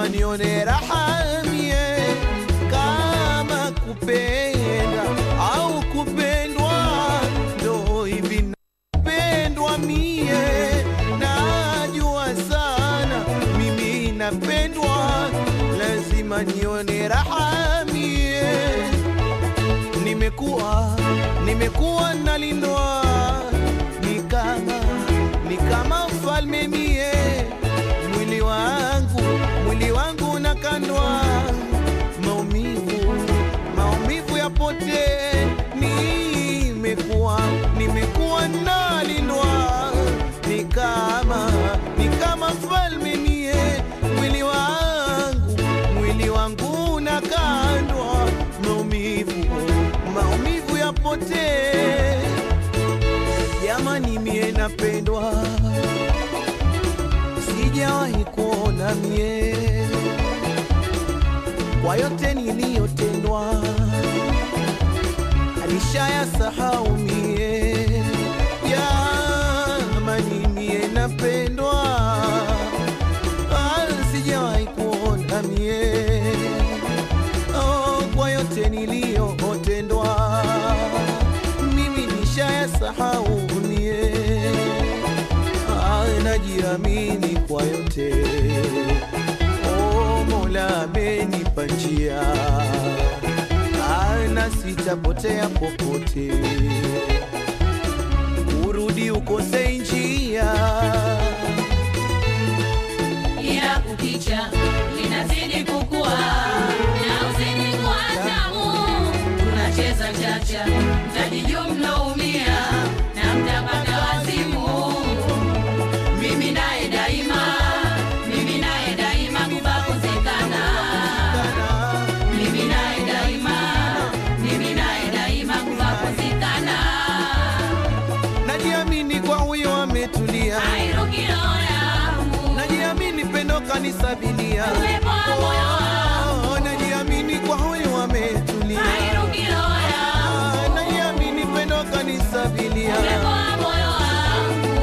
lazima nione raha mie, kama kupenda au kupendwa, ndo hivi napendwa mie, najua sana mimi napendwa, lazima nione raha mie nimekuwa nimekuwa nalindwa ni kama ni kama mfalme mie mwili wangu mwili wangu nakandwa maumivu maumivu yapote nimekuwa nimekuwa nalindwa ni kama ni kama mfalme mie mwili wangu mwili wangu nakandwa maumivu maumivu yapote jamani mie napendwa sijawahi kuona mie kwa yote niliyotendwa alishaya sahau mie jamani mie napendwa Ah, sijawahi kuona mie oh, kwa yote niliyotendwa mimi nishaya sahau mie Ah, najiamini kwa yote oh, Mola amenipa njia Ah, na sitapotea popote urudi ukose njia ila kukicha linazidi kukua na uzidi kuwa tamu. Tunacheza chacha, mtajijua mnaumia na mtapata wazimu. Mimi naye daima, mimi naye daima kubakosekana. Mimi naye daima, mimi naye daima kubakosekana. najiamini kwa huyo ametulia Airuki roho yangu, najiamini pendo kanisabilia uwepo wa moyo wangu. Oh, najiamini kwa huyo ametulia Airuki roho yangu. Ah, najiamini pendo kanisabilia Uwepo wa moyo wangu.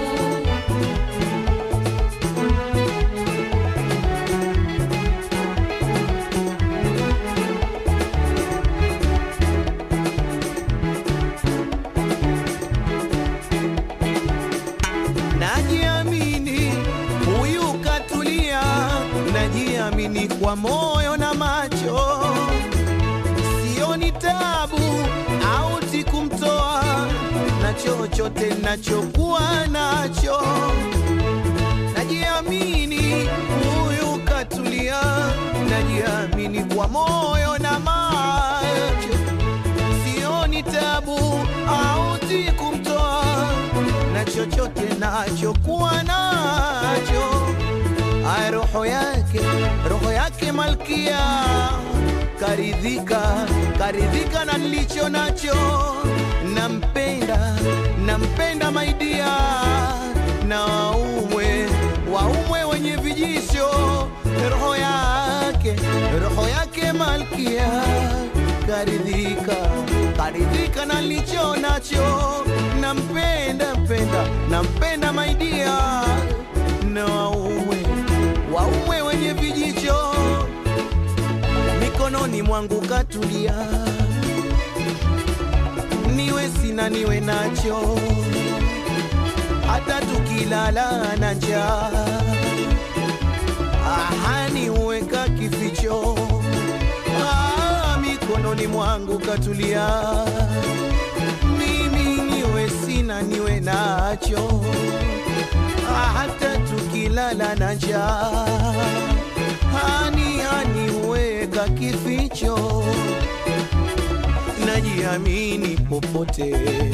najiamini huyu katulia najiamini kwa moyo na macho sioni tabu auti kumtoa na chochote nachokuwa nacho najiamini huyu katulia najiamini kwa moyo na macho sioni tabu auti kumtoa na chochote nachokuwa nacho Ay, roho yake roho yake malkia karidhika karidhika na nilicho nacho nampenda nampenda maidia na waumwe waumwe wenye vijisho roho yake roho yake malkia karidhika karidhika na nilicho nacho nampenda mpenda nampenda maidia na waume waume wenye vijicho mikononi mwangu katulia niwe sina niwe nacho hata tukilala na njaa ahani uweka kificho ah, mikononi mwangu katulia mimi niwe sina niwe nacho Ah, hata tukilala na njaa hani hani huweka kificho najiamini popote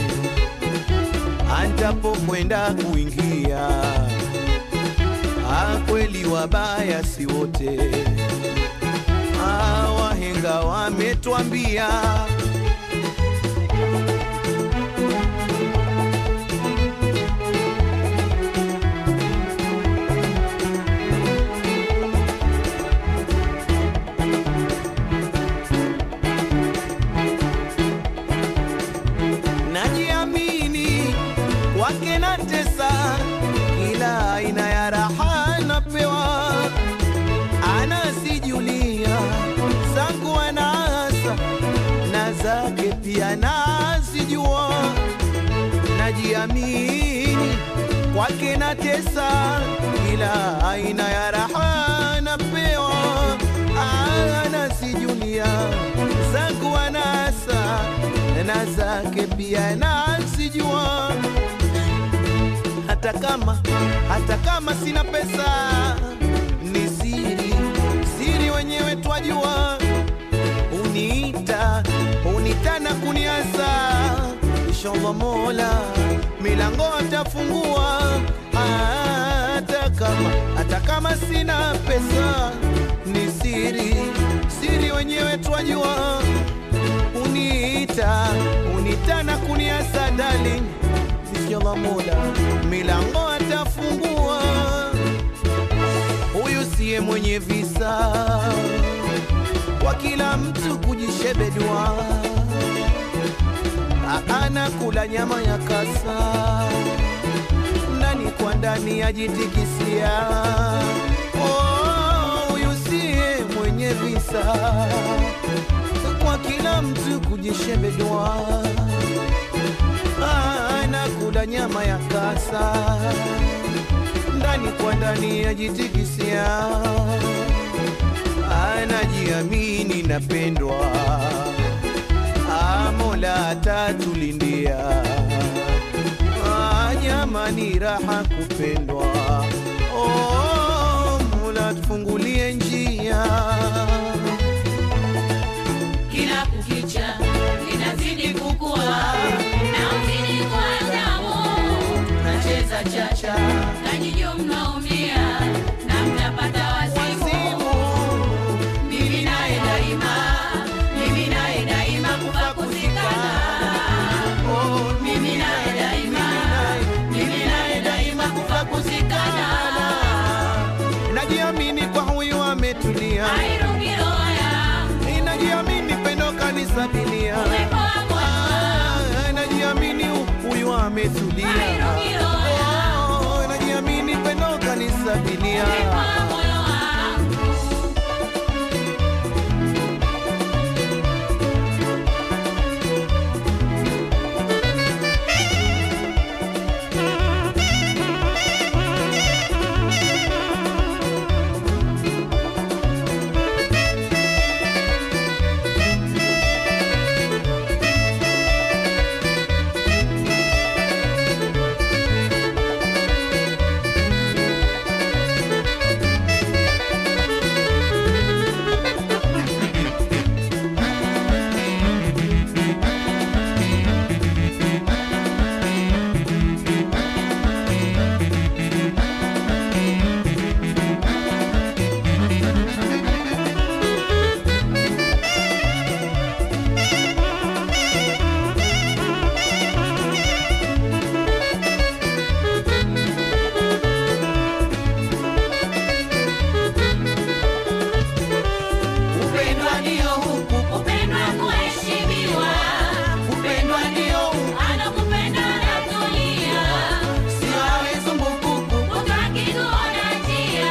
antapokwenda kuingia Ah, kweli wabaya si wote Ah, wahenga wametwambia najiamini kwake na tesa kila aina ya raha napewa ana kwake na tesa, kila aina ya raha napewa, anasijulia zangu anasa na zake pia nasijua hata kama hata kama sina pesa ni siri siri wenyewe twajua uniita uniita na kuniasa inshallah mola milango atafungua hata kama hata kama sina pesa ni siri siri wenyewe twajua uniita uniita na kuniasa darling inshallah mola milango atafungua huyu siye mwenye visa kwa kila mtu kujishebedua anakula nyama ya kasa ndani kwa ndani ajitikisia Oh, huyu siye mwenye visa kwa kila mtu kujishebedua anakula nyama ya kasa ndani kwa ndani ajitikisia anajiamini napendwa Ah, mola atatulindia Ah, jamani raha kupendwa oh, mola tufungulie njia kila kukicha linazidi kukua na uzidi kwa damu nacheza chacha najijo mnaumia na mnapata wazimu Wazimu, mimi naye daima mimi naye daima kufa kuzikana oh, mimi naye daima mimi naye daima kufa kuzikana najiamini kwa huyu ametulia airugiroya inajiamini pendo kanisabilia uwepo wa moyo Ah, najiamini huyu ametulia airugiroya Oh, najiamini pendo kanisabilia uwepo wa moyo wangu upendwa ndio huku upendwa kuheshimiwa upendwa ndio huku anakupenda natulia sio awe zumbukuku utakikuona njia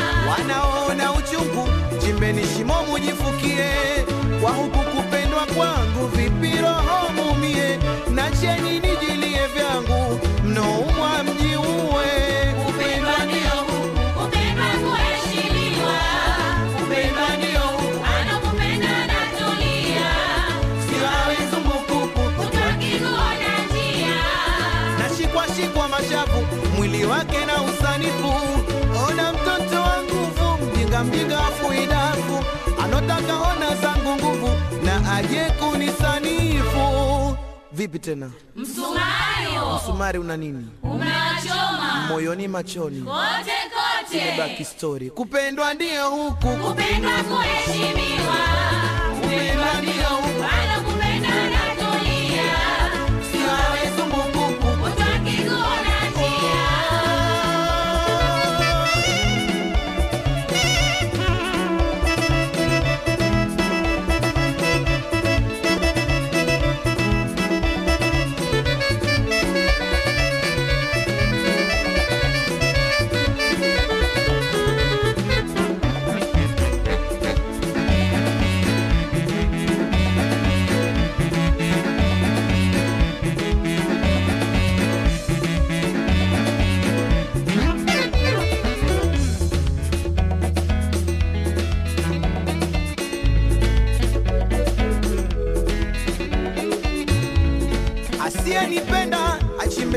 wanaona uchungu chimbeni shimo mujifukie kwa huku kupendwa kwangu vipi roho mumie nacheni nijilie vyangu mnoumwa mjiue upendwa ndio huku upendwa kuheshimiwa upendwa ndio huku anakupenda natulia sio awe zumbukuku utakikuona njia nashikwashikwa mashavu mwili wake na usanifu ona mtoto wa nguvu mjinga mjinga afuidafu anotaka ona zangu nguvu na aje kunisanifu vipi tena msumario sumari una nini unachoma moyoni machoni kote kote baki story kupendwa ndio huku upendwa kuheshimiwa kupendwa ndio huku anakupenda natulia sio awe zumbukuku utakikuona njia Upendwa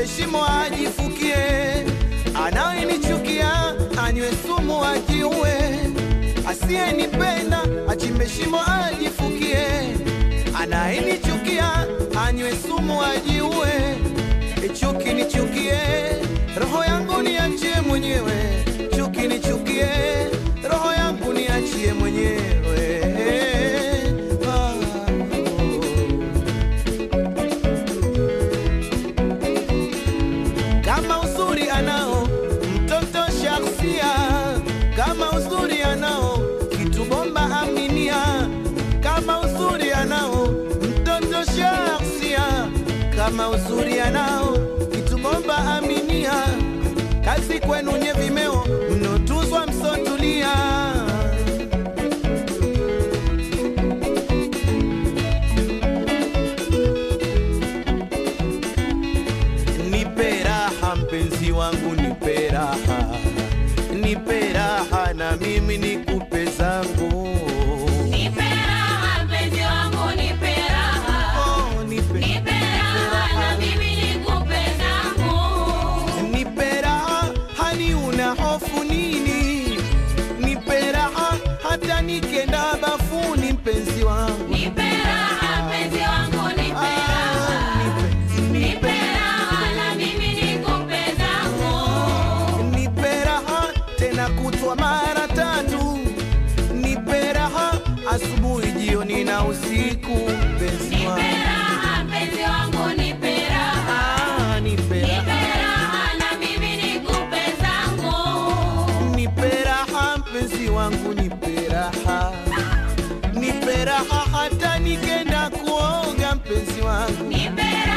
achimbe shimo ajifukie, anayenichukia anywe sumu ajiue, asiyenipenda achimbe shimo ajifukie, anayenichukia anywe sumu ajiue. Chuki nichukie, roho yangu niachie mwenyewe. Chuki nichukie, roho yangu niachie mwenyewe. Ah, oh. kama uzuri anao mtoto shaksia, kama uzuri anao kitu bomba aminia, kama uzuri anao mtoto shaksia, kama uzuri anao kitu bomba aminia, kazi kwenu nye vimeo mnotuzwa msotulia nipe raha mpenzi wangu, nipe raha, nipe raha na mimi nikupe zangu. Nipe raha mpenzi wangu, nipe raha. Oh, nipe, Nipe raha na mimi nikupe zangu. nipe raha, hani una hofu nini? Nipe raha hata nikenda bafuni, mpenzi wangu. Nipe raha mpenzi wangu, nipe raha. Ah, nipe, Nipe raha na mimi nikupe zangu. nipe raha tena kutwa mara tatu, nipe raha asubuhi, jioni na usiku, mpenzi Nipe wangu. raha mpenzi wangu, nipe raha. Ah, nipe Nipe raha, raha na mimi nikupe zangu. nipe raha mpenzi wangu, nipe raha, nipe raha hata nikenda kuoga, mpenzi wangu. Nipe